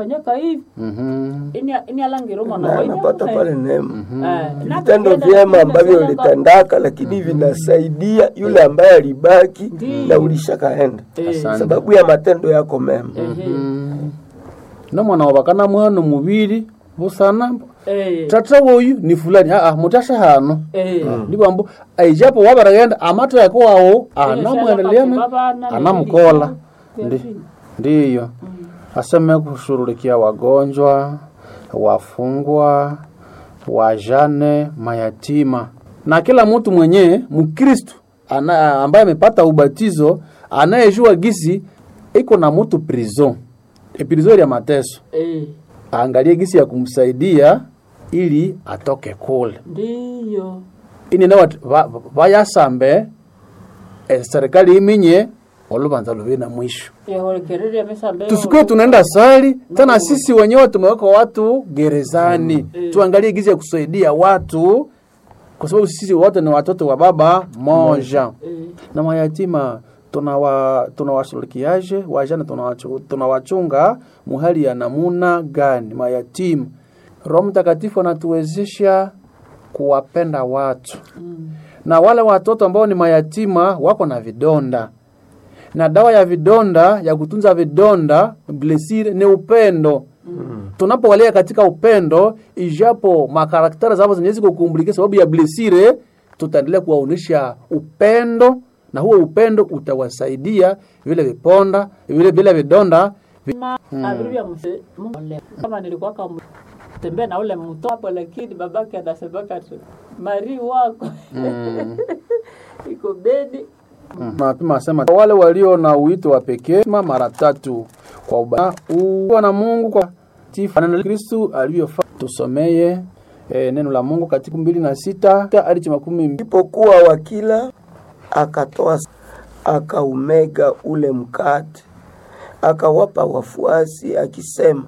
alifanyaka hivi Mhm. ini ini alangiro mwana na wa ini anapata amuhe. pale neema Eh, na vitendo akaenda vyema na ambavyo kusema kwamba- ulitendaka lakini vinasaidia yule ambaye alibaki Ndiyo. na ulishakaenda Eh, Asante. sababu ya matendo yako mema ehe, no mwana wabakana mwana mubiri busana eh, tata woyu ni fulani aa mutasha hano eh, ndibambo aijapo wabaragenda amato yako wawo shala anamwendelea basi babana anamkola nilikuwa Ndi- kuyafanya. ndiyo aseme kushughulikia wagonjwa wafungwa wajane mayatima na kila mtu mwenye mkristu ana, ambaye amepata ubatizo anayejua gisi iko na mtu prison e prison ya mateso Eh, aangalie gisi ya kumsaidia ili atoke kule ndiyo ini na watu va- va- vayasambe eh, serikali iminye olubanza luve na mwisho yahorekerere yamesambe tusikuwe tunaenda sali tena sisi wenyewe tumeweka watu gerezani tuangalie gizi ya kusaidia watu kwa sababu sisi wote ni watoto wa baba moja Eh, na mayatima tunawa tunawashughulikiaje wajane tunawachu- tunawachunga muhali ya namuna gani mayatima roho mtakatifu anatuwezesha kuwapenda watu na wale watoto ambao ni mayatima wako na vidonda na dawa ya vidonda ya kutunza vidonda blesire ni upendo tunapowalea katika upendo ijapo makarakteri zao zinaweza kukumbulikia sababu ya blesire tutaendelea kuwaonyesha upendo na huo upendo utawasaidia vile viponda vile vile vidonda vi- ma abiru vya mse mole kama nilikuwa kama tembea na ule mto hapo lakini babake anasemaka tu mari wako iko bedi mapema asema wale walio na uito wa pekee ma mara tatu kwa uba uwa na Mungu kwa tifa neno la Kristo aliyofanya tusomeye e, neno la Mungu katika mbili na sita hadi makumi mbili Alipokuwa wakila, akatoa akaumega ule mkate, akawapa wafuasi akisema,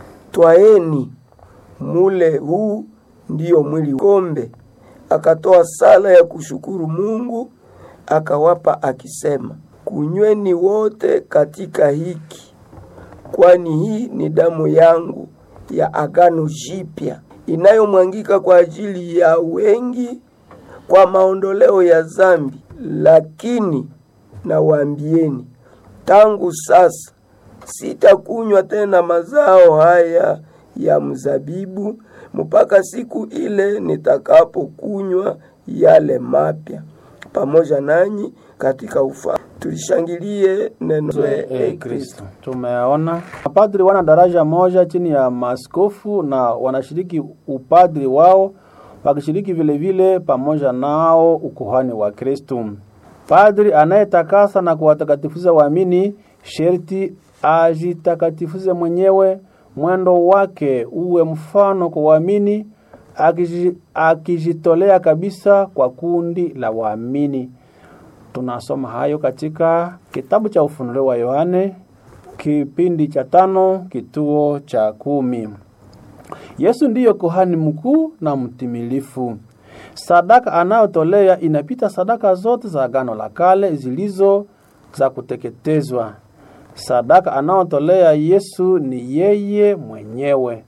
twaeni mule, huu ndiyo mwili. Kombe akatoa sala ya kushukuru Mungu, akawapa akisema, kunyweni wote katika hiki, kwani hii ni damu yangu ya agano jipya inayomwangika kwa ajili ya wengi kwa maondoleo ya dhambi. Lakini nawaambieni, tangu sasa sitakunywa tena mazao haya ya mzabibu mpaka siku ile nitakapokunywa yale mapya pamoja nanyi katika ufa. Tulishangilie neno la e, Kristo. Tumeona mapadri wana daraja moja chini ya maaskofu na wanashiriki upadri wao wakishiriki vile vile pamoja nao ukuhani wa Kristo. Padri anayetakasa na kuwatakatifuza waamini sherti ajitakatifuze mwenyewe, mwendo wake uwe mfano kwa waamini, akiji- akijitolea kabisa kwa kundi la waamini. Tunasoma hayo katika kitabu cha Ufunuo wa Yohane kipindi cha tano kituo cha kumi. Yesu ndiyo kuhani mkuu na mtimilifu. Sadaka anayotolea inapita sadaka zote za Agano la Kale zilizo za kuteketezwa. Sadaka anayotolea Yesu ni yeye mwenyewe.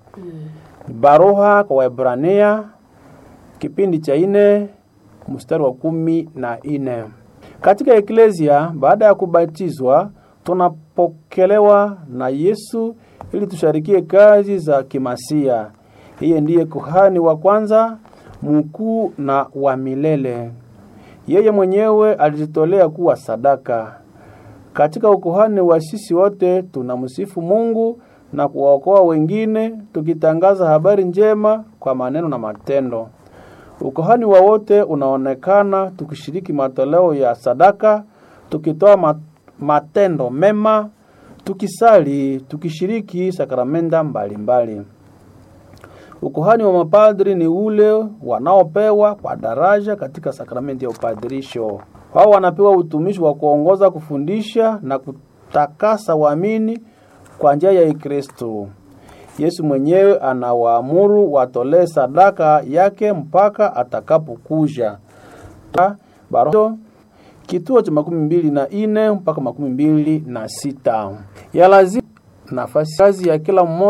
Baruha kwa Waebrania kipindi cha ine mstari wa kumi na ine. Katika eklesia baada ya kubatizwa tunapokelewa na Yesu ili tusharikie kazi za kimasia. Yeye ndiye kuhani wa kwanza mkuu na wa milele. Yeye mwenyewe alijitolea kuwa sadaka. Katika ukuhani wa sisi wote tunamsifu Mungu na kuwaokoa wengine tukitangaza habari njema kwa maneno na matendo. Ukuhani wa wote unaonekana tukishiriki matoleo ya sadaka, tukitoa ma- matendo mema, tukisali, tukishiriki sakramenta mbalimbali. Ukuhani wa mapadri ni ule wanaopewa kwa daraja katika sakramenti ya upadirisho. Wao wanapewa utumishi wa kuongoza, kufundisha na kutakasa waamini kwa njia ya Kristo. Yesu mwenyewe anawaamuru watolee sadaka yake mpaka atakapokuja. Ta- Baro kituo cha makumi mbili na ine mpaka makumi mbili na sita ya lazima nafasi kazi ya kila mmoja